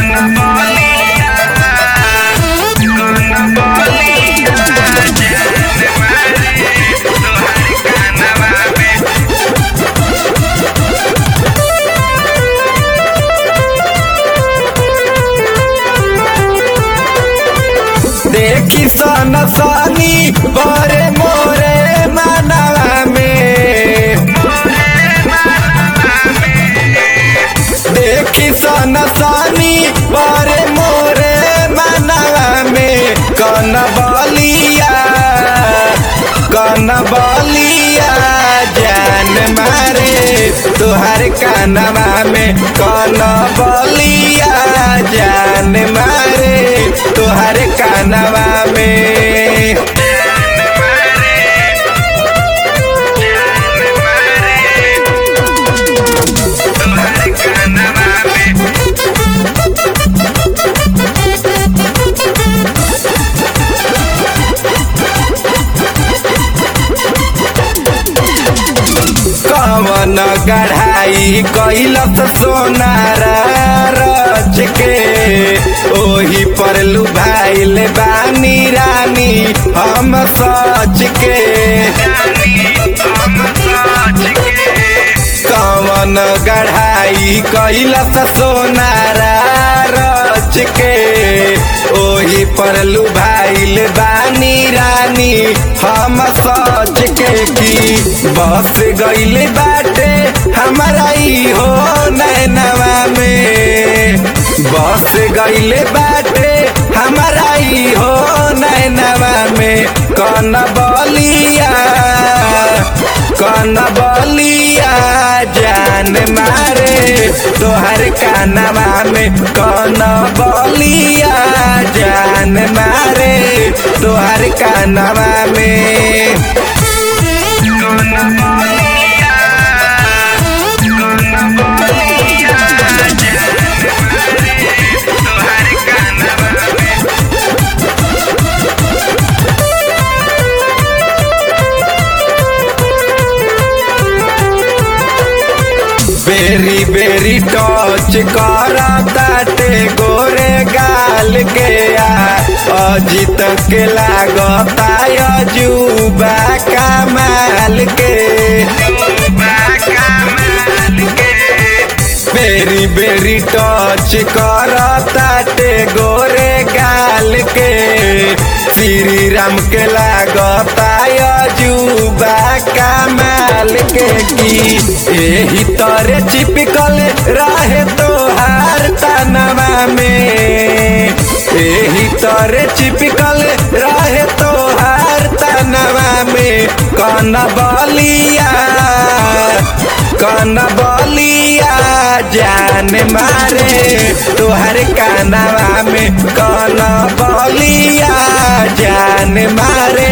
देखी सन सनी बरे मोरे मनवा में देखी सन सनी बरे मोरे मनवा में कन बलिया कन बलिया जान मारे तुहार कानवा में कन बलिया जान मारे तुहार कानवा में कवन गढ़ाई कैलस सोनारा रच के ओही पर लुभाइल बानी रानी हम सच के कवन गढ़ाई कैलस सोनारा रच के ओही पर लुभाइल बानी रानी हम सच के की बस गइल बाटे हमारा ई हो नैनवा में बस गइल बाटे हमारा ई हो नैनवा में कन बलिया कन बलिया जान मारे तोहर कानवा में कन बलिया जान मारे तोहर कानवा में बेरी बेरी टच करताटे गोरे गाल के आ अजित के लागता अजूबा कमाल के बेरी बेरी टच करताटे गोरे गाल के श्री राम के लागता अजूबा कमाल के की एही तरे चिपकल रहे तोहार तनवा में एही तरे चिपकल रहे तोहार तनवा में कन बलिया कन बलिया जान मारे तोहर कानवा में कन बलिया जान मारे